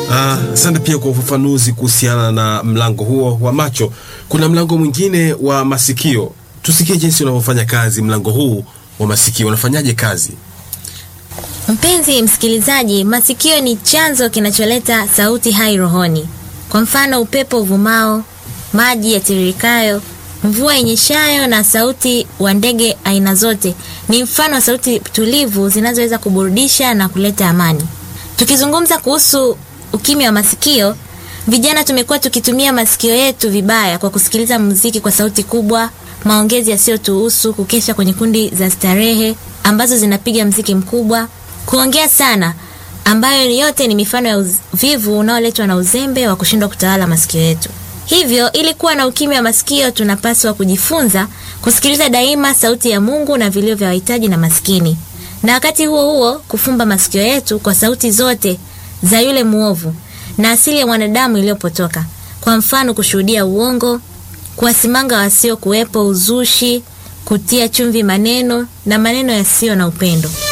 Asante pia kwa ufafanuzi kuhusiana na mlango huo wa macho. Kuna mlango mwingine wa masikio, tusikie jinsi unavyofanya kazi. Mlango huu wa masikio unafanyaje kazi? Mpenzi msikilizaji, masikio ni chanzo kinacholeta sauti hai rohoni. Kwa mfano, upepo uvumao, maji yatiririkayo, mvua inyeshayo na sauti wa ndege aina zote ni mfano wa sauti tulivu zinazoweza kuburudisha na kuleta amani. Tukizungumza kuhusu ukimya wa masikio, vijana tumekuwa tukitumia masikio yetu vibaya kwa kusikiliza muziki kwa sauti kubwa, maongezi yasiyotuhusu, kukesha kwenye kundi za starehe ambazo zinapiga mziki mkubwa, kuongea sana, ambayo yote ni mifano ya uvivu unaoletwa na uzembe wa kushindwa kutawala masikio yetu. Hivyo, ili kuwa na ukimya wa masikio, tunapaswa kujifunza kusikiliza daima sauti ya Mungu na vilio vya wahitaji na maskini, na wakati huo huo kufumba masikio yetu kwa sauti zote za yule mwovu na asili ya mwanadamu iliyopotoka. Kwa mfano, kushuhudia uongo, kuwasimanga wasio kuwepo, uzushi, kutia chumvi maneno na maneno yasiyo na upendo.